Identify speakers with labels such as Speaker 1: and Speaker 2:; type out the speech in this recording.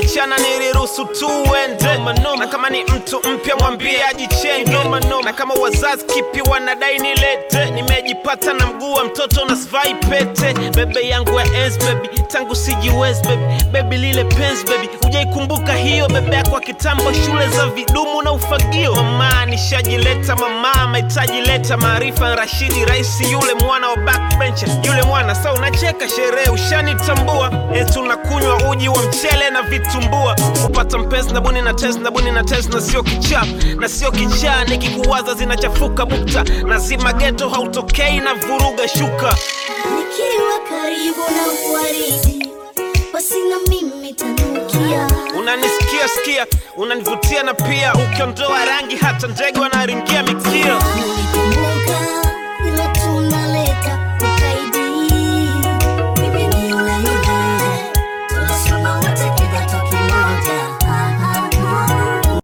Speaker 1: tukiachana niliruhusu tu uende na kama ni mtu mpya mwambie ajichenge na kama wazazi kipi wanadai nilete nimejipata na mguu wa mtoto na sivai pete bebe yangu ya ens baby tangu sijiwezi baby baby lile pens baby hujaikumbuka hiyo bebe yako wa kitambo shule za vidumu na ufagio mama nishajileta mama mahitaji leta maarifa rashidi raisi yule mwana wa backbencher yule mwana sa unacheka sherehe ushanitambua eti unakunywa uji wa mchele na vitumbua kupata mpenzi na buni na test na buni na test na sio kichaa na sio kichaa nikikuwaza zinachafuka bukta na zima geto hautokei na vuruga shuka
Speaker 2: Nikiwa karibu na uwaridi, basi na mimi tanukia.
Speaker 1: unanisikia sikia unanivutia na pia ukiondoa rangi hata ndege wanaringia mikia
Speaker 2: Nilikuwa